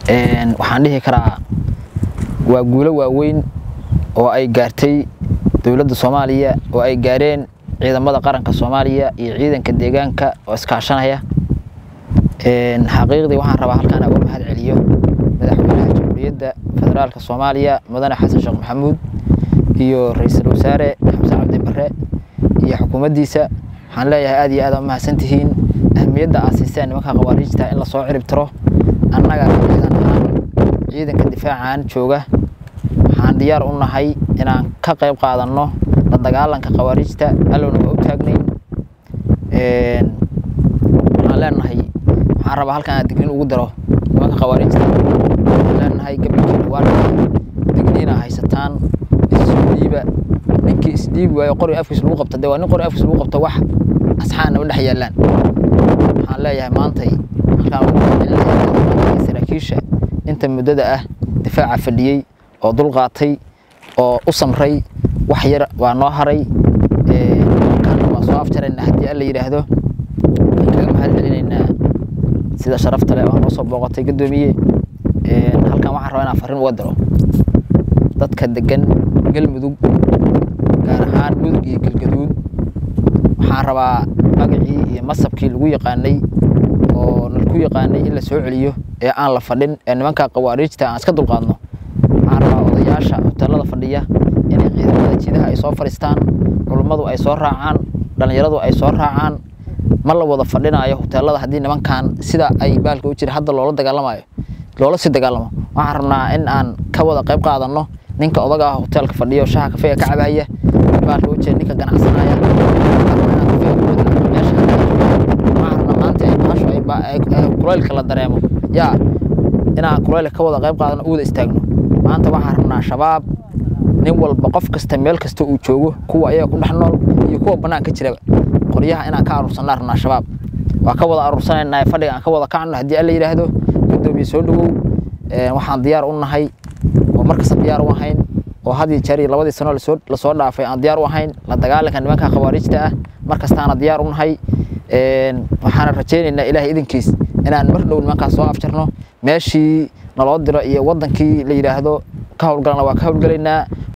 waxaan dhihi karaa waa guulo waaweyn oo ay gaartay dowladda soomaaliya oo ay gaareen ciidamada qaranka soomaaliya iyo ciidanka deegaanka oo iskaashanaya xaqiiqdii waxaan rabaa halkaan uga mahad celiyo madaxweynaha jamhuuriyadda federaalka soomaaliya mudane xasan sheekh maxamuud iyo ra-iisul wasaare xamse cabdi bare iyo xukuumaddiisa waxaan leeyahay aad iyo aad aa mahadsan tihiin ahmiyadda aad siiseen nimanka khawaariijta in lasoo cirib tiro annaga ciidan ahaan ciidanka difaacan jooga waxaan diyaar u nahay inaan ka qayb qaadanno la dagaalanka khawaariijta allowna waa u taagnayn waxaan leenahay waxaan rabaa halkan aad digniin ugu daro nimanka khawaariijta waxaan leenahay gabalkiina waa dhacay digniina haysataan isdhiiba ninkii isdhiibi waayo qori afkiis lagu qabta dee waa nin qori afkiis lagu qabta wax asxaana ma dhex yaallaan waxaan leeyahay maantay halkaan ugu mahadcelinayaa saraakiisha inta muddada ah difaaca fadhiyey oo dulqaatay oo u samray wax yar waa noo haray halkaana waa soo afjaraynaa haddii alla yidhaahdo waan kaga mahad celinaynaa sida sharafta leh oo noo soo booqatay guddoomiye halkan waxaan rabaa inaan farriin uga diro dadka degan galmudug gaar ahaan mudug iyo galgaduud waxaan rabaa magacii iyo masabkii lagu yaqaanay oo nalku yaqaanay in la soo celiyo ee aan la fadhin ee nimanka khawaariijta aan iska dulqaadno waxaan rabaa odayaasha hoteelada fadhiya inay ciidamada jidaha ay soo fadhiistaan culummadu ay soo raacaan dhallinyaradu ay soo raacaan ma la wada fadhinaayo hoteelada haddii nimankan sida ay baalka u jira hadda loola dagaalamayo loola sii dagaalamo waxaan rabnaa in aan ka wada qayb qaadanno ninka odaga ah hoteelka fadhiyo shaha kafeega ka cabaya baalka u jeeda ninka ganacsanaya kulaylka la dareemo yaa inaan kulaylka ka wada qayb qaadano u wada istaagno maanta waxaan rabnaa shabaab nin walba qof kasta meel kasta uu joogo kuwa ayaga ku dhex nool iyo kuwa banaanka jiraba qoryaha inaan ka aruursanaa rabnaa shabaab waa ka wada aruursanaynaa fadhiga aan ka wada kacno haddii alla yidhaahdo guddoomiye soo dhowow waxaan diyaar u nahay oo markasta diyaar u ahayn oo had iyo jeer iyo labadii sano lasoo dhaafay aan diyaar u ahayn la dagaalanka nimanka khawaariijta ah markastaana diyaar u nahay waxaana rajaynaynaa ilaahay idinkiis inaan mar dhow nimankaas soo afjarno meeshii naloo diro iyo wadankii la yidhaahdo ka howlgalana waa ka howlgalaynaa